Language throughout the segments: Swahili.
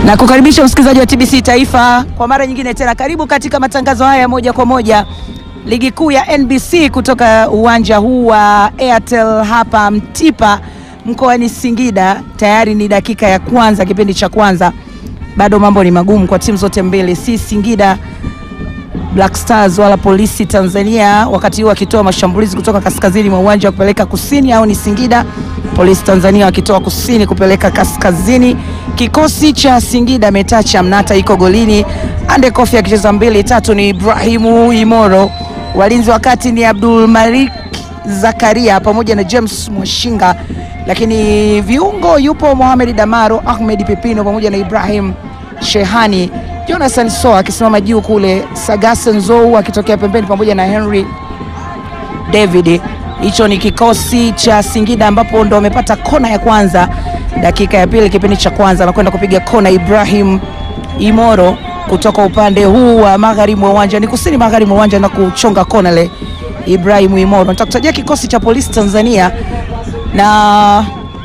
na kukaribisha msikilizaji wa TBC Taifa kwa mara nyingine tena, karibu katika matangazo haya moja kwa moja ligi kuu ya NBC kutoka uwanja huu wa Airtel hapa Mtipa mkoani Singida. Tayari ni dakika ya kwanza, kipindi cha kwanza, bado mambo ni magumu kwa timu zote mbili, si Singida Black Stars wala Polisi Tanzania, wakati huu wakitoa mashambulizi kutoka kaskazini mwa uwanja wa kupeleka kusini, au ni Singida Polisi Tanzania wakitoa kusini kupeleka kaskazini. Kikosi cha Singida Metacha Mnata iko golini, Ande Kofi akicheza mbili tatu ni Ibrahimu Imoro, walinzi wakati ni Abdul Malik Zakaria pamoja na James Mwashinga, lakini viungo yupo Mohamed Damaro, Ahmed Pepino pamoja na Ibrahim Shehani Jonathan Soa akisimama juu kule, Sagase Nzou akitokea pembeni pamoja na Henry David. Hicho ni kikosi cha Singida ambapo ndo wamepata kona ya kwanza dakika ya pili kipindi cha kwanza, anakwenda kupiga kona Ibrahim Imoro kutoka upande huu wa magharibi wa uwanja, ni kusini magharibi mwa uwanja na kuchonga kona le Ibrahim Imoro. Nitakutajia kikosi cha Polisi Tanzania na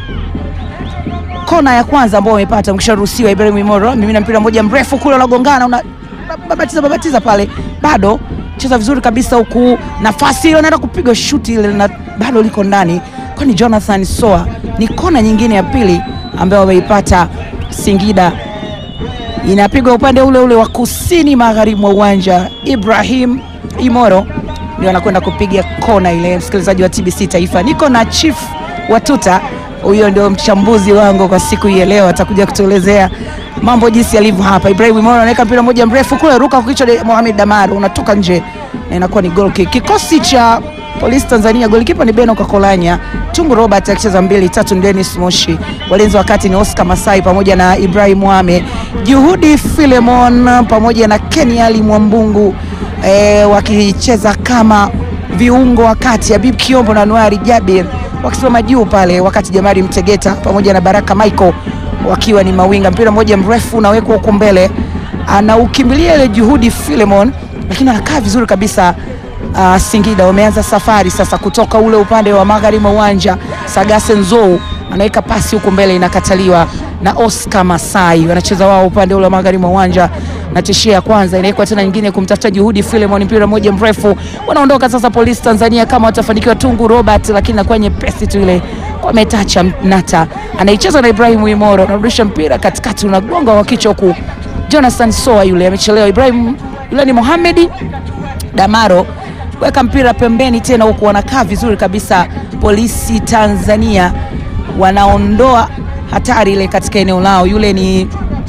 kona ya kwanza ambao wamepata mkisharuhusiwa. Ibrahim Imoro mimi na mpira mmoja mrefu kule unagongana, una babatiza babatiza pale, bado cheza vizuri kabisa huku, nafasi ile anaenda kupiga shuti ile na bado liko ndani, kwani Jonathan Soa. Ni kona nyingine ya pili ambayo wameipata Singida, inapigwa upande ule ule wa kusini magharibi mwa uwanja. Ibrahim Imoro ndio anakwenda kupiga kona ile. Msikilizaji wa TBC Taifa, niko na Chief Watuta huyo ndio mchambuzi wangu kwa siku hii leo, atakuja kutuelezea mambo jinsi yalivyo hapa. Ibrahim Imoro anaweka mpira mmoja mrefu kule, ruka kwa kichwa Mohamed Damaro, unatoka nje na inakuwa ni goal kick. Kikosi cha Polisi Tanzania, golikipa ni Beno Kakolanya, Tungu Robert akicheza mbili tatu, Dennis Moshi, walinzi wakati ni Oscar Masai pamoja na Ibrahim Wame, Juhudi Filemon pamoja na Ken Ali Mwambungu e, wakicheza kama viungo wakati Habib Kiombo na Anuari Jabir wakisimama juu pale, wakati Jamari Mtegeta pamoja na Baraka Michael wakiwa ni mawinga. Mpira mmoja mrefu unawekwa huko mbele, anaukimbilia ile Juhudi Filemon, lakini anakaa vizuri kabisa. Uh, Singida wameanza safari sasa kutoka ule upande wa magharibi mwa uwanja. Sagase Nzou anaweka pasi huko mbele, inakataliwa na Oscar Masai. Wanacheza wao upande ule wa magharibi mwa uwanja na tishia ya kwanza inawekwa tena nyingine kumtafuta Juhudi Filemon, mpira mmoja mrefu. Wanaondoka sasa Polisi Tanzania kama watafanikiwa. Tungu Robert, lakini nakuwa nyepesi tu ile kwa metacha Mnata anaicheza na Ibrahim Imoro, anarudisha mpira katikati, unagonga wa kichwa huku. Jonathan Soa yule amechelewa. Ibrahim yule ni Mohamed Damaro weka mpira pembeni tena huku, wanakaa vizuri kabisa. Polisi Tanzania wanaondoa hatari ile katika eneo lao. Yule ni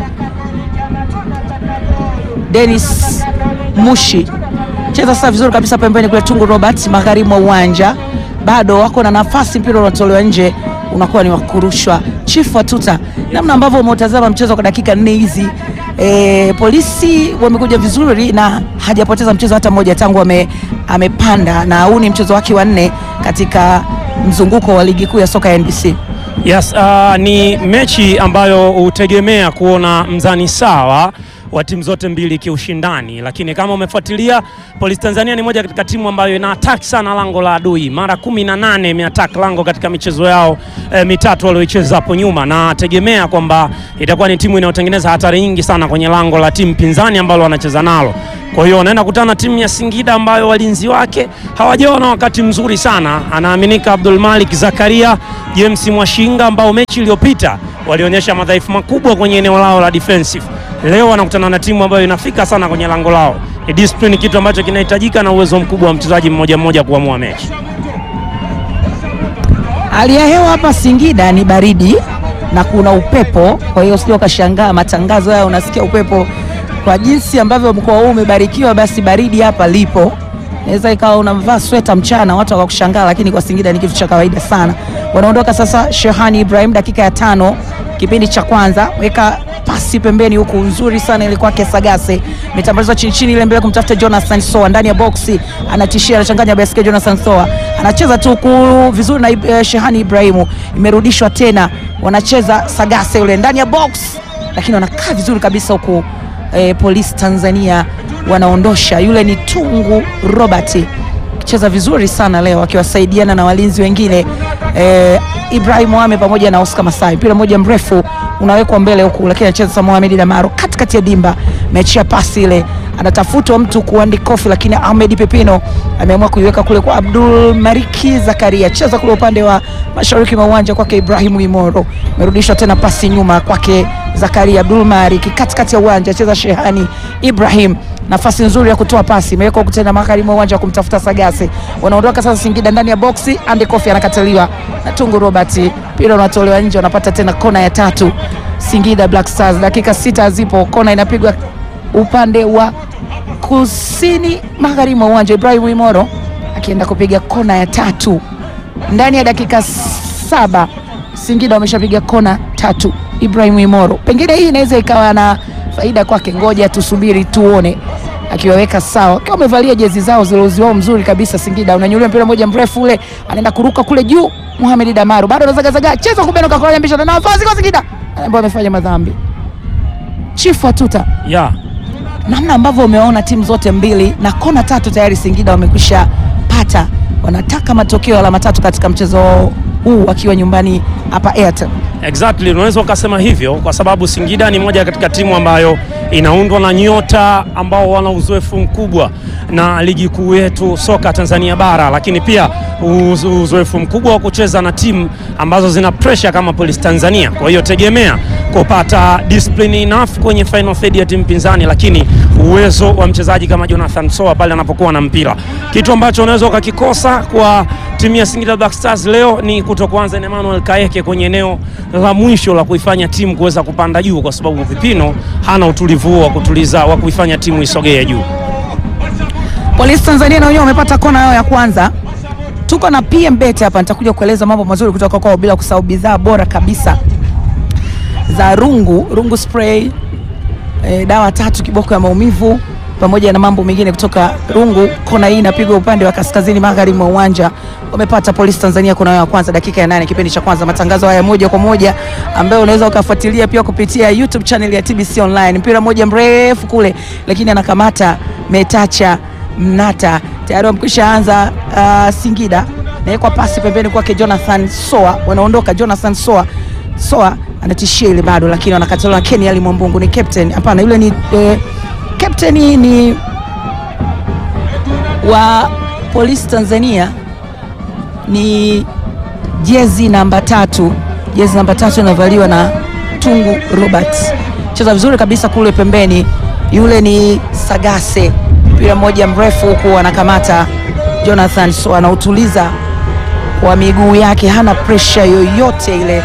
Dennis Mushi cheza sasa vizuri kabisa pembeni kule. Tungu Robert magharibi mwa uwanja bado wako na nafasi, mpira unatolewa nje, unakuwa ni wakurushwa. Chief Watuta, namna ambavyo umeutazama mchezo kwa dakika nne hizi e, Polisi wamekuja vizuri na hajapoteza mchezo hata mmoja tangu ame, amepanda na huu ni mchezo wake wa nne katika mzunguko wa ligi kuu ya soka ya NBC. Yes, uh, ni mechi ambayo hutegemea kuona mzani sawa wa timu zote mbili kiushindani, lakini kama umefuatilia, Polisi Tanzania ni moja katika timu ambayo ina attack sana lango la adui. Mara kumi na nane imeattack lango katika michezo yao e, mitatu walioicheza hapo nyuma, na tegemea kwamba itakuwa ni timu inayotengeneza hatari nyingi sana kwenye lango la timu pinzani ambalo wanacheza nalo. Kwa hiyo wanaenda kutana timu ya Singida ambayo walinzi wake hawajawa na wakati mzuri sana. Anaaminika Abdul Malik Zakaria, James Mwashinga ambao mechi iliyopita walionyesha madhaifu makubwa kwenye eneo lao la defensive. Leo wanakutana na timu ambayo inafika sana kwenye lango lao. Ni discipline, kitu ambacho kinahitajika na uwezo mkubwa wa mchezaji mmoja mmoja kuamua mechi. Hali ya hewa hapa Singida ni baridi na kuna upepo, kwa hiyo usije ukashangaa matangazo haya unasikia upepo. Kwa jinsi ambavyo mkoa huu umebarikiwa, basi baridi hapa lipo. Naweza ikawa unavaa sweta mchana watu wakakushangaa, lakini kwa Singida ni kitu cha kawaida sana. Wanaondoka sasa, Shehani Ibrahim, dakika ya tano kipindi cha kwanza, weka pasi pembeni huku nzuri sana ile kwake Sagase, imetambalizwa chini chini ile mbele kumtafuta Jonathan Soa ndani ya boksi, anatishia anachanganya basket. Jonathan Soa anacheza tu vizuri na uh, Shehani Ibrahimu, imerudishwa tena, wanacheza Sagase yule ndani ya box, lakini wanakaa vizuri kabisa huku eh, Polisi Tanzania wanaondosha. Yule ni Tungu Robert cheza vizuri sana leo akiwasaidiana na walinzi wengine eh, Ibrahim Wame pamoja na Oscar Masai. Mpira mmoja mrefu unawekwa mbele huku, lakini anacheza sasa Mohamed Damaro katikati ya dimba, ameachia pasi ile, anatafutwa mtu kuandi kofi, lakini Ahmed Pepino ameamua kuiweka kule kwa Abdul Mariki Zakaria, cheza kule upande wa mashariki mwa uwanja kwake Ibrahimu Imoro, amerudishwa tena pasi nyuma kwake Zakaria Abdul Mariki katikati ya uwanja, cheza Shehani Ibrahim nafasi nzuri ya kutoa pasi imewekwa huku tena magharibi mwa uwanja wa kumtafuta Sagase. Wanaondoka sasa Singida ndani ya boksi, Andy Kofi anakataliwa na Tungu Robert, mpira unatolewa nje, wanapata tena kona ya tatu Singida Black Stars. Dakika sita zipo, kona inapigwa upande wa kusini magharibi mwa uwanja, Ibrahim Imoro akienda kupiga kona ya tatu ndani ya dakika saba. Singida wameshapiga kona tatu, Ibrahim Imoro. Pengine hii inaweza ikawa na faida kwake, ngoja tusubiri tuone akiwaweka sawa, akiwa amevalia jezi zao zilozi wao mzuri kabisa. Singida unanyulia mpira moja mrefu ule, anaenda kuruka kule juu. Mohamed Damaru bado anazagazaga, cheza kubeno kakolanya mbisha na nafasi kwa Singida ambao amefanya madhambi. Chifu Atuta, ya namna ambavyo umeona timu zote mbili na kona tatu tayari Singida wamekwisha pata, wanataka matokeo ya alama tatu katika mchezo huu wakiwa nyumbani hapa Airtel. Exactly, unaweza ukasema hivyo kwa sababu Singida ni moja katika timu ambayo inaundwa na nyota ambao wana uzoefu mkubwa na ligi kuu yetu soka Tanzania bara, lakini pia uzo- uzoefu mkubwa wa kucheza na timu ambazo zina pressure kama Police Tanzania. Kwa hiyo tegemea kupata discipline enough kwenye final third ya timu pinzani, lakini uwezo wa mchezaji kama Jonathan Soa pale anapokuwa na mpira, kitu ambacho unaweza ukakikosa kwa timu ya Singida Black Stars leo ni kutokuanza na Emmanuel Kaeke kwenye eneo la mwisho la kuifanya timu kuweza kupanda juu, kwa sababu Vipino hana utulivu huo wa kutuliza wa kuifanya timu isogee juu. Polisi Tanzania na wenyewe wamepata kona yao ya kwanza. Tuko na PM Bet hapa, nitakuja kueleza mambo mazuri kutoka kwao, bila kusahau bidhaa bora kabisa za rungu rungu spray, e, dawa tatu kiboko ya maumivu pamoja na mambo mengine kutoka rungu. Kona hii inapigwa upande wa kaskazini magharibi mwa uwanja. Wamepata Polisi Tanzania kona yao ya kwanza, dakika ya nane, kipindi cha kwanza. Matangazo haya moja kwa moja ambayo unaweza ukafuatilia pia kupitia YouTube channel ya TBC Online. Mpira moja mrefu kule, lakini anakamata Metacha Mnata tayari wamekwisha anza. Uh, Singida nawekwa pasi pembeni kwake Jonathan Soa, wanaondoka Jonathan Soa. Soa anatishia ile bado, lakini wanakataliwa na Kenny Ali Mwambungu. Ni captain hapana, yule ni eh, captain ni wa Polisi Tanzania, ni jezi namba tatu. Jezi namba tatu inavaliwa na Tungu Robert, cheza vizuri kabisa kule pembeni, yule ni Sagase mpira mmoja mrefu huku anakamata Jonathan so anautuliza kwa miguu yake, hana presha yoyote ile.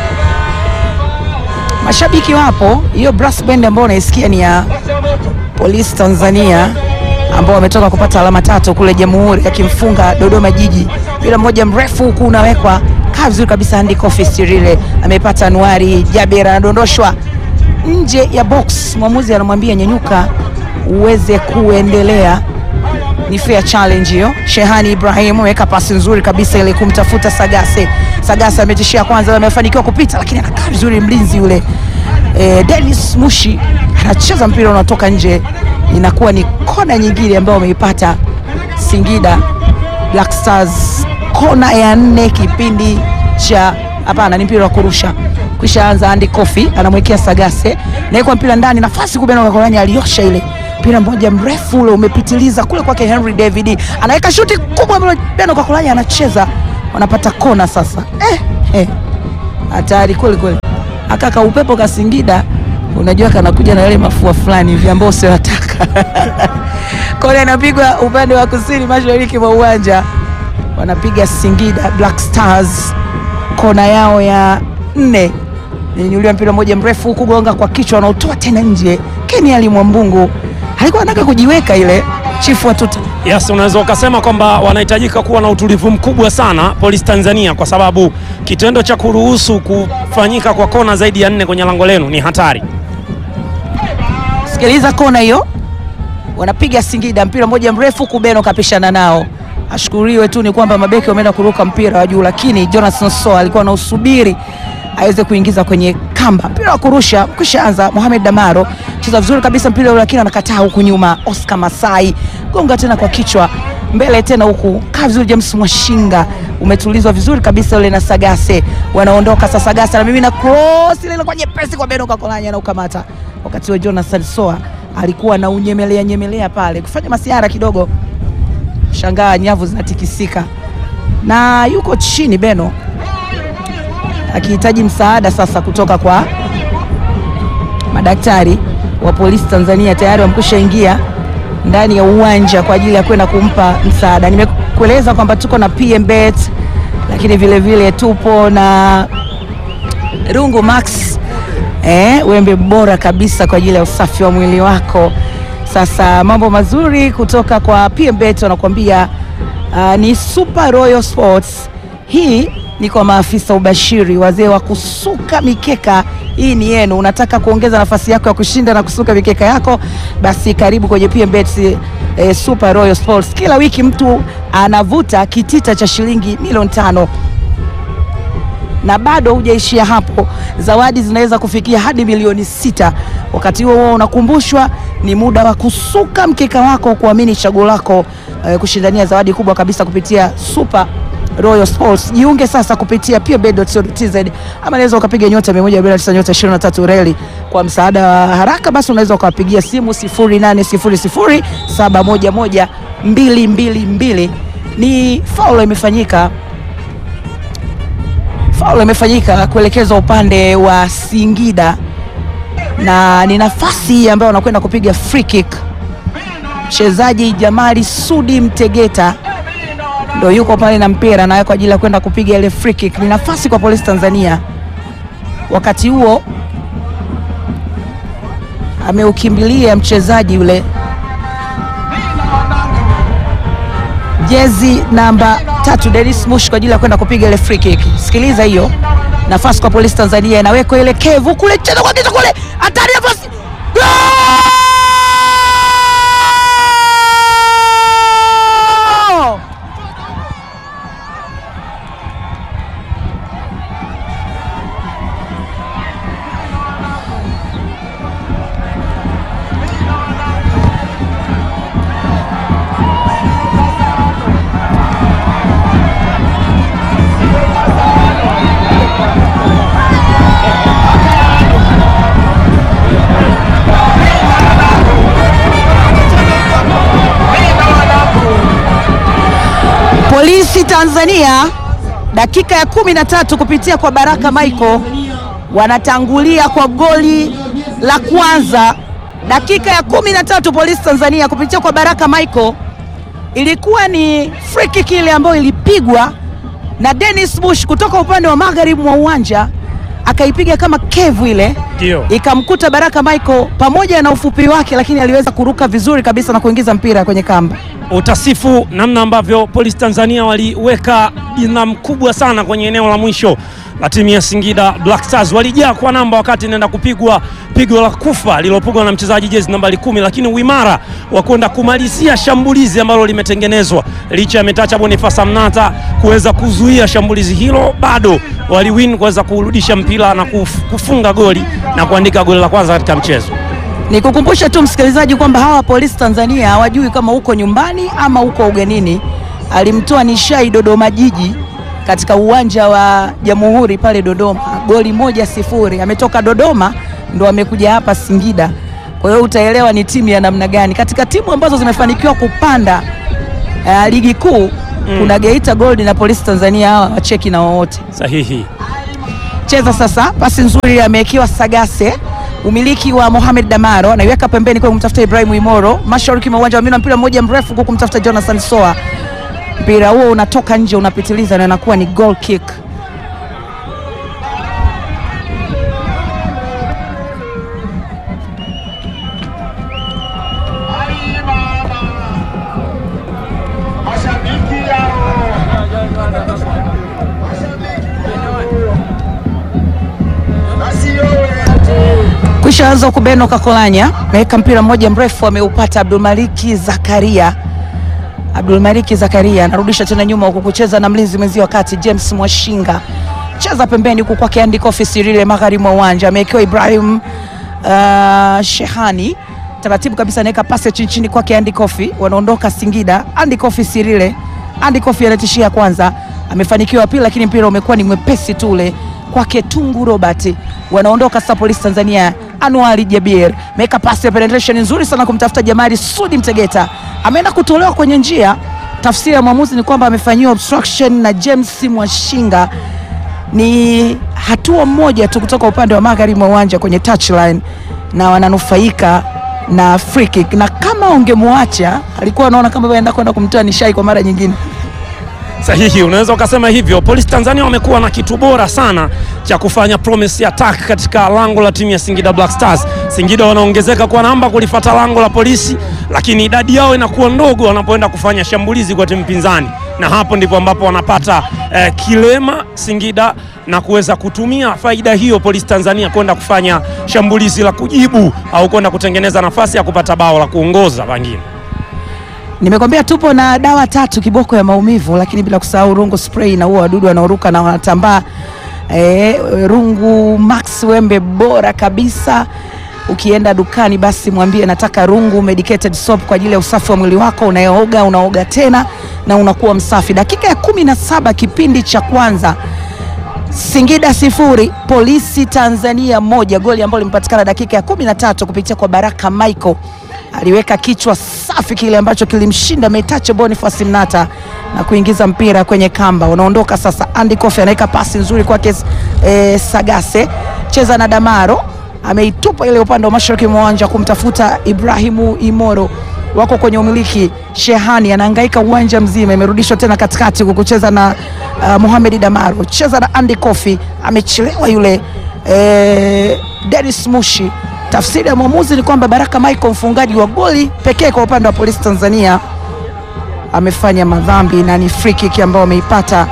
Mashabiki wapo, hiyo brass band ambayo unaisikia ni ya Polisi Tanzania ambao wametoka kupata alama tatu kule Jamhuri, akimfunga Dodoma Jiji. Mpira mmoja mrefu huku unawekwa kaa vizuri kabisa, Andy Kofi Sirile amepata Anuari Jabir, anadondoshwa nje ya box. Mwamuzi anamwambia nyanyuka uweze kuendelea. Ni fair challenge hiyo. Shehani Ibrahim ameweka pasi nzuri kabisa ile kumtafuta Sagase. Sagase ametishia kwanza, amefanikiwa kupita, lakini anakaa vizuri mlinzi yule e, Dennis Mushi anacheza mpira unatoka nje, inakuwa ni kona nyingine ambayo wameipata Singida Black Stars, kona ya nne kipindi cha hapana, ni mpira wa kurusha kisha anza Andy Kofi anamwekea Sagase naekwa mpira ndani, nafasi kubena Kakolanya aliosha ile mpira mmoja mrefu ule umepitiliza kule kwake Henry David anaweka shuti kubwa ambalo Beno Kakolanya anacheza, wanapata kona sasa. Eh, eh, hatari kweli kweli. Akaka upepo ka Singida unajua kanakuja na yale mafua fulani hivi ambao usiwataka. Kona inapigwa upande wa kusini mashariki mwa uwanja, wanapiga Singida Black Stars kona yao ya nne ninyuliwa mpira mmoja mrefu huku gonga kwa kichwa, wanaotoa tena nje. Kenny Ali Mwambungu alikuwa anataka kujiweka ile chifu watuta Yes, unaweza ukasema kwamba wanahitajika kuwa na utulivu mkubwa sana Polisi Tanzania, kwa sababu kitendo cha kuruhusu kufanyika kwa kona zaidi ya nne kwenye lango lenu ni hatari. Sikiliza kona hiyo, wanapiga Singida mpira mmoja mrefu kubeno kapishana nao. Ashukuriwe tu ni kwamba mabeki wameenda kuruka mpira wa juu, lakini Jonathan Soa alikuwa anausubiri aweze kuingiza kwenye kamba. Mpira wa kurusha kisha anza. Mohamed Damaro cheza vizuri kabisa mpira ule, lakini anakataa huku nyuma. Oscar Masai gonga tena kwa kichwa mbele tena huku, kaa vizuri. James Mwashinga umetulizwa vizuri kabisa ule na Sagase, wanaondoka sasa. Sagase na mimi na cross ile kwa nyepesi kwa Beno Kakolanya na ukamata, wakati wa Jonathan Soa alikuwa na unyemelea nyemelea pale kufanya masiara kidogo, shangaa nyavu zinatikisika na yuko chini Beno akihitaji msaada sasa kutoka kwa madaktari wa polisi Tanzania. Tayari wamekwisha ingia ndani ya uwanja kwa ajili ya kwenda kumpa msaada. Nimekueleza kwamba tuko na PMBet, lakini vile vile tupo na Rungu Max eh, wembe bora kabisa kwa ajili ya usafi wa mwili wako. Sasa mambo mazuri kutoka kwa PMBet wanakuambia uh, ni Super Royal Sports. Hii ni kwa maafisa ubashiri, wazee wa kusuka mikeka. Hii ni yenu. Unataka kuongeza nafasi yako ya kushinda na kusuka mikeka yako, basi karibu kwenye PMBet eh, Super Royal Sports. Kila wiki mtu anavuta kitita cha shilingi milioni tano na bado hujaishia hapo, zawadi zinaweza kufikia hadi milioni sita. Wakati huo huo unakumbushwa ni muda wa kusuka mkeka wako, kuamini chaguo lako, eh, kushindania zawadi kubwa kabisa kupitia Super Royal Sports. Jiunge sasa kupitia pmbet.co.tz ama unaweza ukapiga nyota 149 nyota 23 reli. Kwa msaada wa haraka basi unaweza ukawapigia simu 0800 711 222. Ni faulu imefanyika faulu imefanyika kuelekezwa upande wa Singida na ni nafasi ambayo wanakwenda kupiga free kick. Mchezaji Jamali Sudi Mtegeta ndo yuko pale na mpira naye kwa ajili ya kwenda kupiga ile free kick. Ni nafasi kwa polisi Tanzania. Wakati huo ameukimbilia mchezaji yule jezi namba tatu Dennis Mush kwa ajili ya kwenda kupiga ile free kick. Sikiliza hiyo nafasi kwa polisi Tanzania, inawekwa ile kevu kule, cheza kwa kitu kule, hatari nafasi Goal! Polisi Tanzania dakika ya kumi na tatu kupitia kwa Baraka Michael wanatangulia kwa goli la kwanza. Dakika ya kumi na tatu Polisi Tanzania kupitia kwa Baraka Michael, ilikuwa ni free kick ile ambayo ilipigwa na Dennis Bush kutoka upande wa magharibi mwa uwanja, akaipiga kama kevu ile Ndio. ikamkuta Baraka Michael pamoja na ufupi wake, lakini aliweza kuruka vizuri kabisa na kuingiza mpira kwenye kamba. Utasifu namna ambavyo polisi Tanzania waliweka nidhamu kubwa sana kwenye eneo la mwisho la timu ya Singida Black Stars. Walijaa kwa namba wakati inaenda kupigwa pigo la kufa lililopigwa na mchezaji jezi nambari kumi, lakini uimara wa kwenda kumalizia shambulizi ambalo limetengenezwa licha ya Metacha Boniface Mnata kuweza kuzuia shambulizi hilo, bado waliwin kuweza kurudisha mpira na kuf- kufunga goli na kuandika goli la kwanza katika mchezo. Nikukumbushe tu msikilizaji kwamba hawa polisi Tanzania hawajui kama uko nyumbani ama uko ugenini. Alimtoa Nishai Dodoma Jiji katika uwanja wa Jamhuri pale Dodoma, goli moja sifuri. Ametoka Dodoma ndo amekuja hapa Singida, kwa hiyo utaelewa ni timu ya namna gani. Katika timu ambazo zimefanikiwa kupanda uh, ligi kuu kuna Geita Gold na polisi Tanzania, hawa wacheki na wowote Sahihi. cheza sasa, pasi nzuri amewekewa Sagase, umiliki wa Mohamed Damaro, anaiweka pembeni kwa kumtafuta Ibrahim Imoro, mashariki mwa uwanja wa Mina, mpira mmoja mrefu kwa kumtafuta Jonathan Soa. Mpira huo unatoka nje, unapitiliza na inakuwa ni goal kick. Mashabiki Kwisha anza huku Beno Kakolanya ameweka mpira mmoja mrefu, ameupata Abdulmaliki Zakaria. Abdulmaliki Zakaria anarudisha tena nyuma huku kucheza na mlinzi mwenzi wa kati James Mwashinga, cheza pembeni huku kwake Andy Kofi Sirile, magharibi mwa uwanja amewekewa Ibrahim uh, Shehani taratibu kabisa, anaweka pasi ya chini chini kwake Andy Kofi, wanaondoka Singida. Andy Kofi Sirile, Andy Kofi anatishia kwanza, amefanikiwa pili, lakini mpira umekuwa ni mwepesi tu ule kwake Tungu Robert. Wanaondoka sasa polisi Tanzania. Anuari Jabir meka pasi ya penetration nzuri sana kumtafuta Jamari Sudi Mtegeta, ameenda kutolewa kwenye njia. Tafsiri ya mwamuzi ni kwamba amefanyiwa obstruction na James Mwashinga. Ni hatua moja tu kutoka upande wa magharibi mwa uwanja kwenye touchline, na wananufaika na free kick, na kama ungemwacha alikuwa anaona kama anaenda kwenda kumtoa nishai kwa mara nyingine. Sahihi, unaweza ukasema hivyo. Polisi Tanzania wamekuwa na kitu bora sana cha kufanya promise attack katika lango la timu ya Singida Black Stars. Singida wanaongezeka kwa namba kulifata lango la polisi, lakini idadi yao inakuwa ndogo wanapoenda kufanya shambulizi kwa timu pinzani, na hapo ndipo ambapo wanapata eh, kilema Singida na kuweza kutumia faida hiyo Polisi Tanzania kwenda kufanya shambulizi la kujibu au kwenda kutengeneza nafasi ya kupata bao la kuongoza pengine. Nimekwambia tupo na dawa tatu kiboko ya maumivu, lakini bila kusahau rungu spray na huo wadudu wanaoruka na wanatambaa. E, rungu max wembe bora kabisa. Ukienda dukani, basi mwambie nataka rungu medicated soap kwa ajili ya usafi wa mwili wako. Unaooga unaoga tena na unakuwa msafi. Dakika ya kumi na saba kipindi cha kwanza Singida sifuri Polisi Tanzania moja, goli ambalo limepatikana dakika ya kumi na tatu kupitia kwa Baraka Michael aliweka kichwa safi kile ambacho kilimshinda Metache Boniface Mnata na kuingiza mpira kwenye kamba. Unaondoka sasa, Andy Kofi anaweka pasi nzuri kwake e, Sagase cheza na Damaro, ameitupa ile upande wa mashariki mwa uwanja kumtafuta Ibrahimu Imoro, wako kwenye umiliki. Shehani anahangaika uwanja mzima, imerudishwa tena katikati kukucheza na uh, Mohamed Damaro, cheza na Andy Kofi, amechelewa yule e, Dennis Mushi Tafsiri ya mwamuzi ni kwamba Baraka Michael mfungaji wa goli pekee kwa upande wa Polisi Tanzania amefanya madhambi na ni free kick ambayo ameipata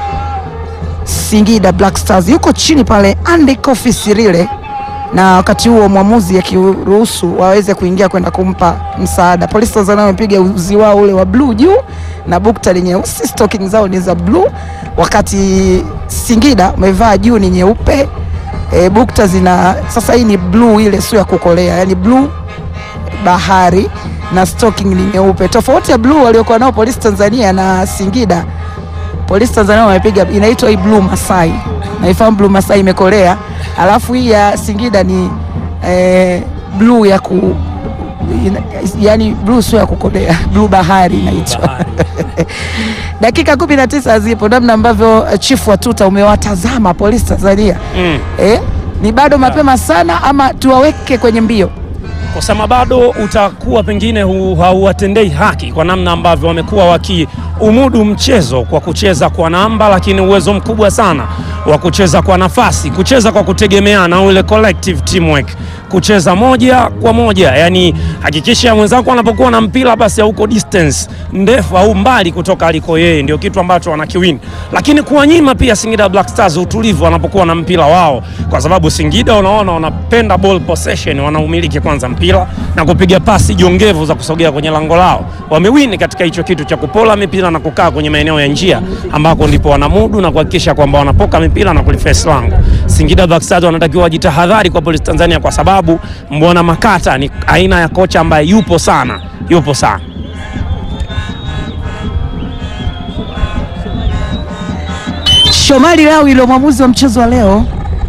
Singida Black Stars. Yuko chini pale Andy Kofi Sirile, na wakati huo mwamuzi akiruhusu waweze kuingia kwenda kumpa msaada. Polisi Tanzania wamepiga uzi wao ule wa bluu juu na bukta ni nyeusi, stocking zao ni za bluu, wakati Singida wamevaa juu ni nyeupe. E, bukta zina sasa, hii ni bluu ile sio ya kukolea, yani bluu bahari na stocking ni nyeupe. Tofauti ya bluu waliokuwa nao Polisi Tanzania na Singida, Polisi Tanzania wamepiga inaitwa hii bluu Masai, naifahamu bluu Masai imekolea, alafu hii ya Singida ni e, bluu ya ku ina, yani bluu sio ya kukolea, bluu bahari inaitwa. Dakika kumi na tisa zipo, namna ambavyo chifu wa tuta umewatazama Polisi Tanzania Mm. eh, ni bado mapema sana ama tuwaweke kwenye mbio? kusema bado utakuwa pengine hu- hauwatendei haki kwa namna ambavyo wamekuwa wakiumudu mchezo kwa kucheza kwa namba, lakini uwezo mkubwa sana wa kucheza kwa nafasi, kucheza kwa kutegemeana, ule collective teamwork, kucheza moja kwa moja, yani hakikisha mwenzako anapokuwa na mpira basi hauko distance ndefu au mbali kutoka aliko yeye, ndio kitu ambacho wanakiwini, lakini kuwanyima pia Singida Black Stars utulivu wanapokuwa na mpira wao, kwa sababu Singida unaona wanapenda ball possession, wanaumiliki kwanza mpira na kupiga pasi jongevu za kusogea kwenye lango lao. Wamewini katika hicho kitu cha kupola mipira na kukaa kwenye maeneo ya njia ambako ndipo wanamudu na kuhakikisha kwamba wanapoka mipira na kulifesi lango. Singida Black Stars wanatakiwa wajitahadhari kwa Polisi Tanzania, kwa sababu Mbwana Makata ni aina ya kocha ambaye yupo sana, yupo sana. Shomari Lawi ndio mwamuzi wa mchezo wa leo,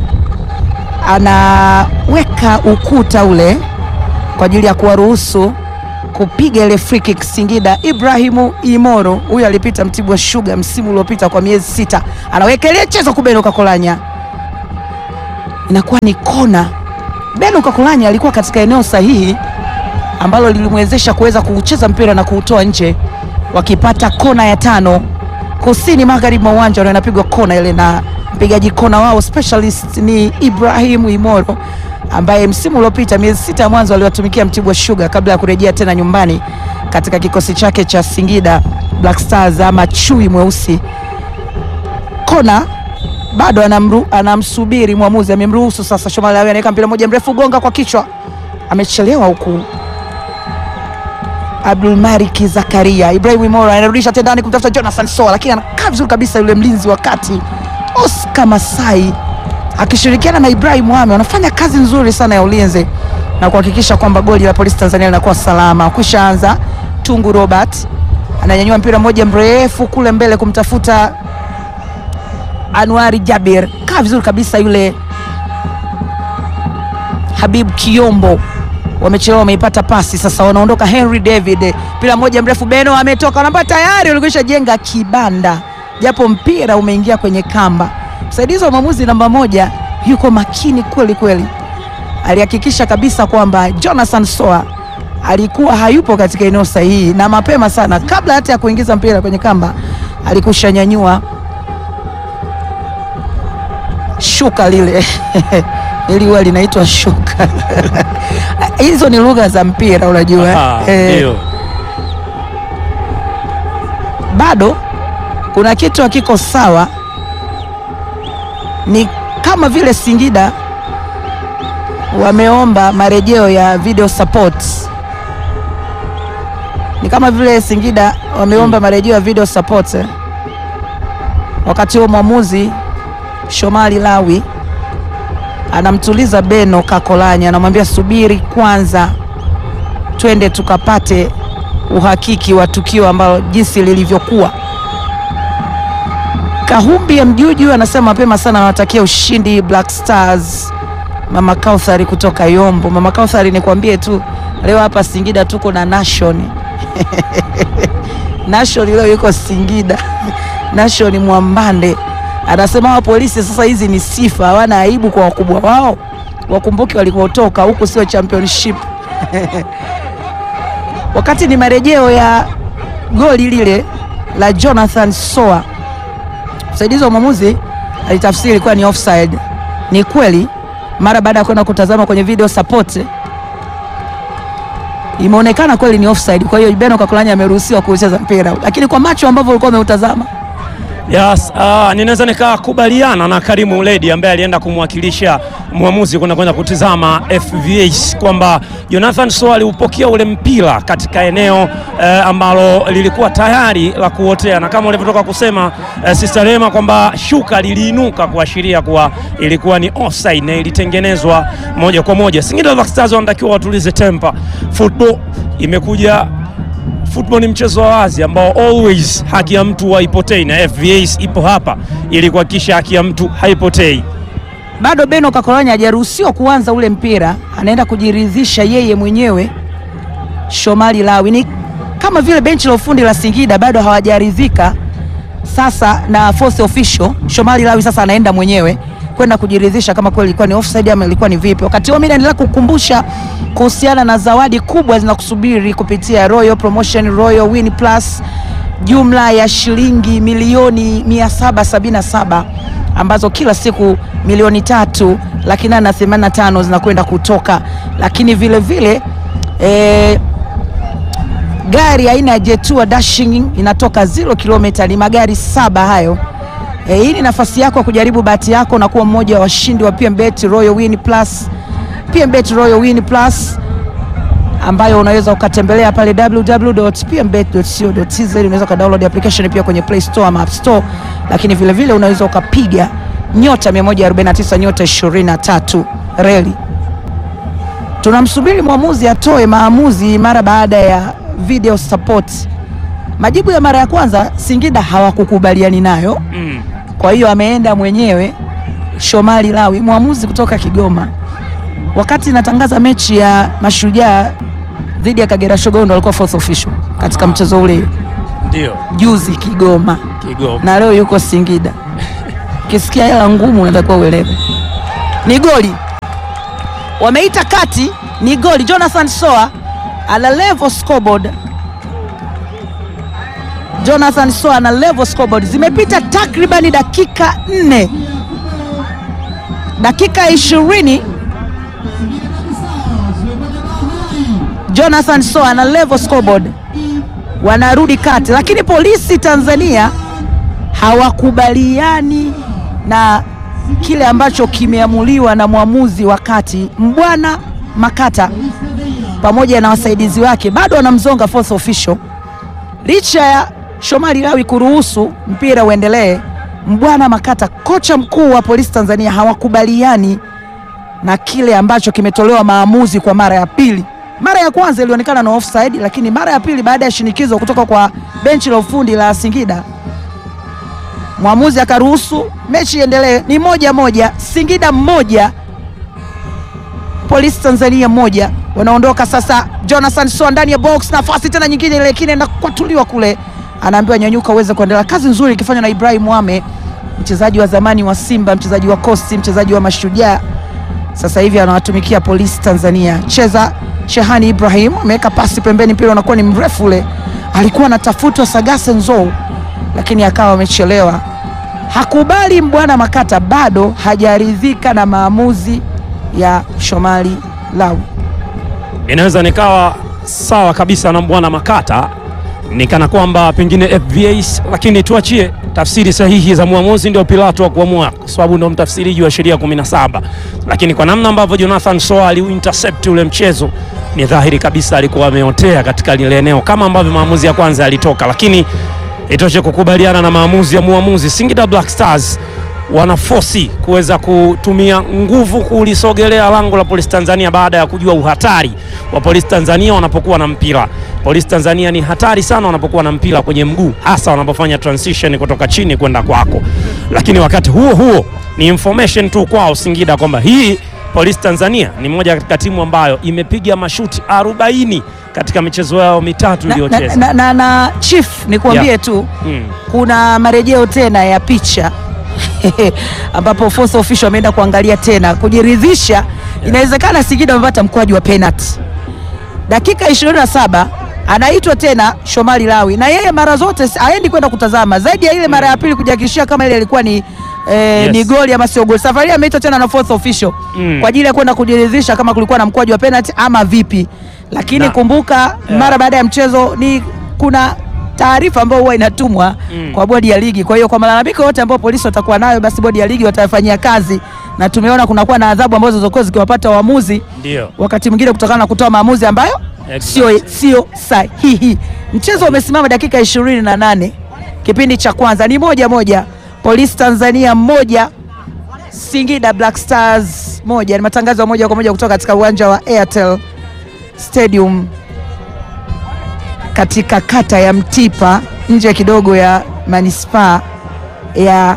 anaweka ukuta ule kwa ajili ya kuwaruhusu kupiga ile free kick Singida. Ibrahimu Imoro huyu alipita Mtibwa Sugar msimu uliopita kwa miezi sita, anaweka ile chezo kubeno Kakolanya, inakuwa ni kona. Beno Kakolanya alikuwa katika eneo sahihi ambalo lilimwezesha kuweza kuucheza mpira na kuutoa nje, wakipata kona ya tano kusini magharibi mwa uwanja na inapigwa kona ile, na mpigaji kona wao specialist ni Ibrahim Imoro ambaye msimu uliopita miezi sita ya mwanzo aliwatumikia Mtibwa Sugar kabla ya kurejea tena nyumbani katika kikosi chake cha Singida Black Stars ama chui mweusi. Kona bado anamru, anamsubiri mwamuzi, amemruhusu sasa. Shomali Lawi anaweka mpira moja mrefu, gonga kwa kichwa, amechelewa huku Abdul Malik Zakaria. Ibrahim Imora anarudisha tendani kumtafuta Jonathan Soa, lakini anakaa vizuri kabisa yule mlinzi wa kati Oscar Masai akishirikiana na Ibrahim Mohamed wanafanya kazi nzuri sana ya ulinzi na kuhakikisha kwamba goli la Polisi Tanzania linakuwa salama. Kushaanza Tungu Robert ananyanyua mpira mmoja mrefu kule mbele kumtafuta Anuari Jabir, kaa vizuri kabisa yule Habib Kiombo wamechelewa, wameipata pasi sasa, wanaondoka. Henry David, mpira mmoja mrefu, Beno ametoka namba, tayari walikwisha jenga kibanda, japo mpira umeingia kwenye kamba. Msaidizi wa mwamuzi namba moja yuko makini kweli kweli, alihakikisha kabisa kwamba Jonathan Soa alikuwa hayupo katika eneo sahihi, na mapema sana, kabla hata ya kuingiza mpira kwenye kamba, alikusha nyanyua shuka lile ili huwa linaitwa shuka hizo ni lugha za mpira unajua. Aha, Eh, ndio. bado kuna kitu hakiko sawa, ni kama vile Singida wameomba marejeo ya video support, ni kama vile Singida wameomba marejeo ya video support eh. Wakati huo mwamuzi Shomali Lawi anamtuliza Beno Kakolanya, anamwambia subiri kwanza, twende tukapate uhakiki wa tukio ambalo jinsi lilivyokuwa. Kahumbi ya Mjuju anasema mapema sana anawatakia ushindi Black Stars. Mama Kauthari kutoka Yombo. Mama Kauthari, nikwambie tu leo hapa Singida tuko na Nation Nation leo yuko Singida Nation Mwambande anasema hawa polisi sasa, hizi ni sifa, hawana aibu kwa wakubwa wao, wakumbuke walikotoka, huku sio championship wakati ni marejeo ya goli lile la Jonathan Soa, msaidizi wa mwamuzi alitafsiri ilikuwa ni offside. Ni kweli, mara baada ya kwenda kutazama kwenye video support imeonekana kweli ni offside. Kwa hiyo Beno Kakolanya ameruhusiwa kucheza mpira, lakini kwa macho ambavyo ulikuwa umeutazama Yes, uh, ninaweza nikakubaliana na Karimu Uledi ambaye alienda kumwakilisha mwamuzi kwenda kwenda kutizama FVH kwamba Jonathan Soa aliupokea ule mpira katika eneo eh, ambalo lilikuwa tayari la kuotea, na kama ulivyotoka kusema eh, Sister Rema kwamba shuka liliinuka kuashiria kuwa ilikuwa ni offside na ilitengenezwa moja kwa moja. Singida Black Stars wanatakiwa watulize tempa. Football imekuja Football ni mchezo wa wazi ambao always haki ya mtu haipotei, na FVA ipo hapa ili kuhakikisha haki ya mtu haipotei. bado Beno Kakolanya hajaruhusiwa kuanza ule mpira, anaenda kujiridhisha yeye mwenyewe. Shomali Lawi ni kama vile benchi la ufundi la Singida bado hawajaridhika sasa na fourth official. Shomali Lawi sasa anaenda mwenyewe kwenda kujiridhisha kama kweli ilikuwa ni offside ama ilikuwa ni vipi. Wakati huo mimi naendelea kukumbusha kuhusiana na zawadi kubwa zinakusubiri kupitia Royal Promotion, Royal Win Plus jumla ya shilingi milioni 777 ambazo kila siku milioni tatu laki nane na themanini na tano zinakwenda kutoka, lakini vile vile eh, gari aina ya Jetua Dashing inatoka 0 kilomita. Ni magari saba hayo. E, hii ni nafasi yako ya kujaribu bahati yako na kuwa mmoja wa washindi wa PMBet Royal Win Plus. PMBet Royal Win Plus ambayo unaweza ukatembelea pale www.pmbet.co.tz. Unaweza ukadownload application pia kwenye Play Store ama App Store, lakini vile vile unaweza ukapiga nyota 149 nyota 23 reli. Tunamsubiri mwamuzi atoe maamuzi mara baada ya video support. Majibu ya mara ya kwanza Singida hawakukubaliani nayo, Mm. kwa hiyo ameenda mwenyewe Shomali Lawi, mwamuzi kutoka Kigoma. Wakati natangaza mechi ya Mashujaa dhidi ya Kagera Sugar, ndo alikuwa fourth official katika mchezo ule Ndio. juzi Kigoma, Kigoma. na leo yuko Singida. Ukisikia hela ngumu, unatakiwa uelewe ni goli. Wameita kati, ni goli. Jonathan Soa ana level scoreboard. Jonathan Soa ana level scoreboard. Zimepita takribani dakika nne, dakika ishirini. Jonathan Soa ana level scoreboard, wanarudi kati, lakini polisi Tanzania hawakubaliani na kile ambacho kimeamuliwa na mwamuzi wa kati Mbwana Makata pamoja na wasaidizi wake, bado wanamzonga fourth official licha ya Shomari Lawi kuruhusu mpira uendelee. Mbwana Makata, kocha mkuu wa polisi Tanzania, hawakubaliani na kile ambacho kimetolewa maamuzi kwa mara ya pili. Mara ya kwanza ilionekana na offside, lakini mara ya pili baada ya shinikizo kutoka kwa benchi la ufundi la Singida mwamuzi akaruhusu mechi iendelee. Ni moja moja, Singida mmoja Polisi Tanzania moja. Wanaondoka sasa, Jonathan Soa ndani ya box, nafasi tena nyingine ile kine na kwatuliwa kule, anaambiwa nyanyuka uweze kuendelea. Kazi nzuri ikifanywa na Ibrahim Wame, mchezaji wa zamani wa Simba, mchezaji wa Kosti, mchezaji wa Mashujaa, sasa hivi anawatumikia Polisi Tanzania. Cheza Shehani Ibrahim ameweka pasi pembeni, mpira unakuwa ni mrefu ule, alikuwa anatafutwa Sagase Nzou, lakini akawa amechelewa. Hakubali Mbwana Makata, bado hajaridhika na maamuzi ya Shomari Lawi. Inaweza nikawa sawa kabisa na Mbwana Makata, nikana kwamba pengine FVAs, lakini tuachie tafsiri sahihi za mwamuzi, ndio Pilato wa kuamua, kwa sababu ndio mtafsiriji wa sheria 17. Lakini kwa namna ambavyo Jonathan Soa aliuintercept ule mchezo, ni dhahiri kabisa alikuwa ameotea katika lile eneo, kama ambavyo maamuzi ya kwanza yalitoka. Lakini itoshe kukubaliana na maamuzi ya muamuzi. Singida Black Stars wanafosi kuweza kutumia nguvu kulisogelea lango la Polisi Tanzania baada ya kujua uhatari wa Polisi Tanzania wanapokuwa na mpira. Polisi Tanzania ni hatari sana wanapokuwa na mpira kwenye mguu, hasa wanapofanya transition kutoka chini kwenda kwako. Lakini wakati huo huo ni information tu kwao Singida kwamba hii Polisi Tanzania ni moja katika timu ambayo imepiga mashuti 40 katika michezo yao mitatu na, na, iliyocheza. na, na, na Chief nikuambie Yeah. tu Mm. kuna marejeo tena ya picha ambapo force official ameenda kuangalia tena kujiridhisha. Inawezekana Singida amepata mkwaju wa penalty dakika 27 anaitwa tena Shomari Lawi, na yeye mara zote si- haendi kwenda kutazama zaidi ya ile mara ya pili kujihakikishia kama ile ilikuwa ni eh, Yes. ni goli ama sio goli. Safari hii ameitwa tena na fourth official Mm. kwa ajili ya kwenda kujiridhisha kama kulikuwa na mkwaju wa penalty ama vipi, lakini Na- kumbuka mara baada ya mchezo ni kuna taarifa ambayo huwa inatumwa Mm. kwa bodi ya ligi. Kwa hiyo kwa malalamiko yote ambayo polisi watakuwa nayo, basi bodi ya ligi watafanyia kazi, na tumeona kunakuwa na adhabu ambazo zilizokuwa zikiwapata waamuzi Ndio. wakati mwingine kutokana na kutoa maamuzi ambayo sio Exactly. sio sahihi. Mchezo umesimama dakika ishirini na nane kipindi cha kwanza ni moja moja, Polisi Tanzania moja Singida Black Stars moja. Ni matangazo ya moja kwa moja kutoka katika uwanja wa Airtel Stadium katika kata ya Mtipa nje kidogo ya manispaa ya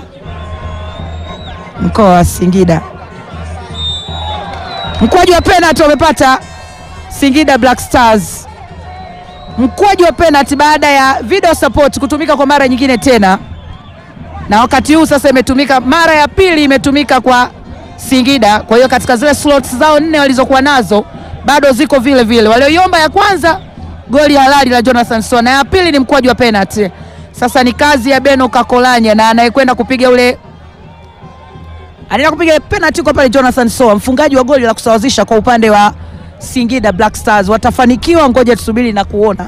mkoa wa Singida. Mkwaju wa penalti wamepata Singida Black Stars, mkwaju wa penalti baada ya video support kutumika kwa mara nyingine tena, na wakati huu sasa imetumika mara ya pili, imetumika kwa Singida. Kwa hiyo katika zile slots zao nne walizokuwa nazo bado ziko vile vile. Walioiomba ya kwanza goli halali la Jonathan Soa na ya pili ni mkwaju wa penalti. Sasa ni kazi ya Beno Kakolanya na anayekwenda kupiga ule anaenda kupiga penalti kwa pale Jonathan Soa, mfungaji wa goli la kusawazisha kwa upande wa Singida Black Stars. Watafanikiwa? Ngoja tusubiri na kuona.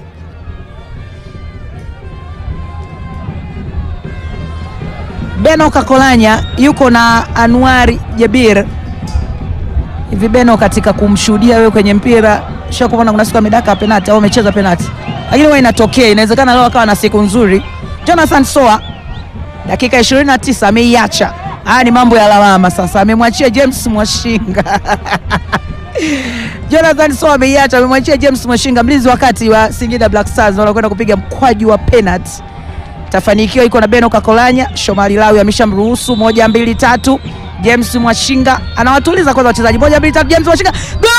Beno Kakolanya yuko na Anwari Jabir. Hivi Beno, katika kumshuhudia wewe kwenye mpira, shakuona kuna siku amedaka penalti au amecheza penalti, lakini huwa inatokea, inawezekana leo akawa na siku nzuri. Jonathan Soa dakika 29 ameiacha. Haya ni mambo ya lawama sasa, amemwachia James Mwashinga Jonathan Soa ameiacha, amemwachia James Mwashinga, mlinzi wakati wa Singida Black Stars, wanakwenda kupiga mkwaju wa penalti. Tafanikiwa iko na Beno Kakolanya, Shomari Lawi ameshamruhusu moja mbili tatu. James Mwashinga anawatuliza kwanza wachezaji, moja mbili tatu, James Mwashinga gol!